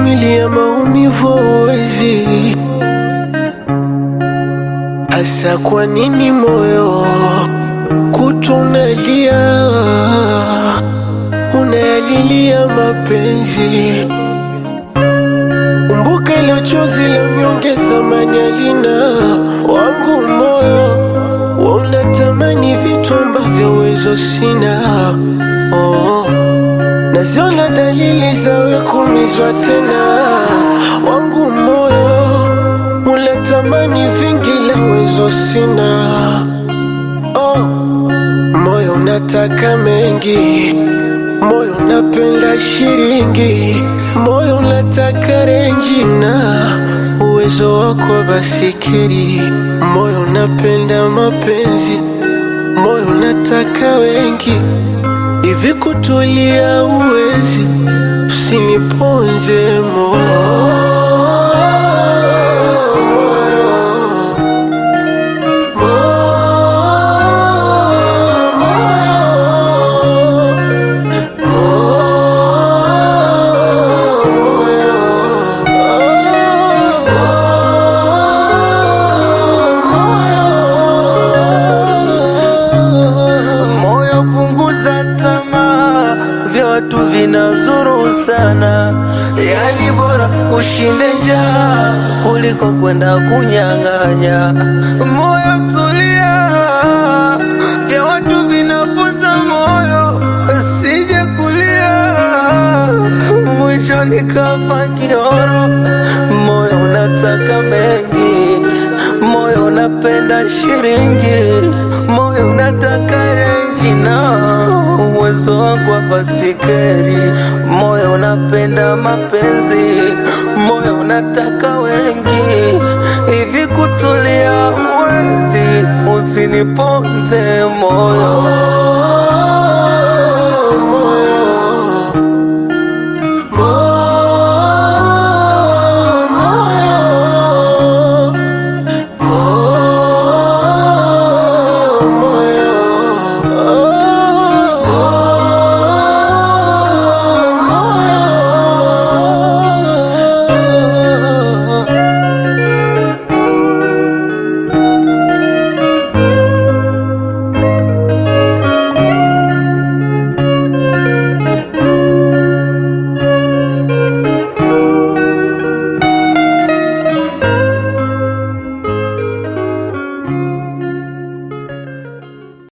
kuvumilia maumivu hauwezi. Asa kwa nini moyo kutunalia, unayalilia mapenzi? Kumbuka ilo chozi la mnyonge, thamani alina wangu moyo wa unatamani vitu ambavyo uwezo sina. Oh, naziona dalili zawe kumizwa tena, wangu moyo unatamani vingi la uwezo sina. Oh, moyo unataka mengi, moyo unapenda shiringi, moyo unataka renji na uwezo wako wa basikeri, moyo unapenda mapenzi, moyo unataka wengi, hivi kutulia uwezi, usiniponze moyo Moyo punguza tamaa, vya watu vinazuru sana. Yani bora ushinde njaa kuliko kwenda kunyang'anya. Moyo tulia, vya watu vinaponza moyo, sije kulia mwisho nikafa kioro. Moyo unataka mengi, moyo unapenda shiringi, moyo unataka renji na uwezo wangu wa basikeri, moyo unapenda mapenzi, moyo unataka wengi, hivi kutulia uwezi, usiniponze moyo